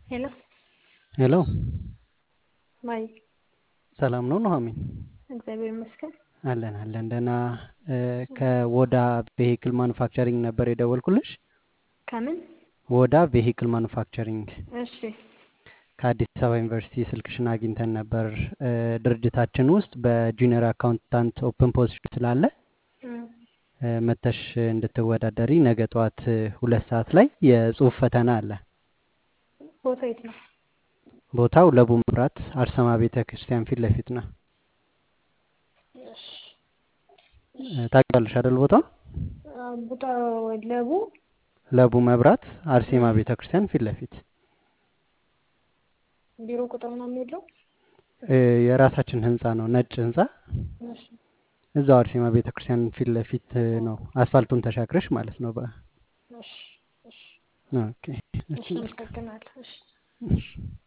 ሄሎ ሄሎ ማይ ሰላም ነው ኑሐሚን? እግዚአብሔር ይመስገን። አለን አለን ደህና። ከወዳ ቬሂክል ማኑፋክቸሪንግ ነበር የደወልኩልሽ። ከምን? ወዳ ቬሂክል ማኑፋክቸሪንግ እሺ ከአዲስ አበባ ዩኒቨርሲቲ ስልክሽን አግኝተን ነበር። ድርጅታችን ውስጥ በጁኒየር አካውንታንት ኦፕን ፖዚሽን ስላለ እም፣ መተሽ እንድትወዳደሪ ነገ ጠዋት ሁለት ሰዓት ላይ የጽሁፍ ፈተና አለ። ቦታ የት ነው? ቦታው ለቡ መብራት አርሰማ ቤተ ክርስቲያን ፊት ለፊት ነው። እሺ ታውቂዋለሽ አይደል? ቦታው አ፣ ቦታ ለቡ ለቡ መብራት አርሴማ ቤተ ክርስቲያን ፊት ለፊት ቢሮ ቁጥር ምናምን የለው? እ፣ የራሳችን ህንፃ ነው፣ ነጭ ህንፃ እሺ እዛው አርሴማ ቤተ ክርስቲያን ፊት ለፊት ነው። አስፋልቱን ተሻግረሽ ማለት ነው። በ እሺ እሺ ኦኬ እሺ፣ አመሰግናለሁ። እሺ እሺ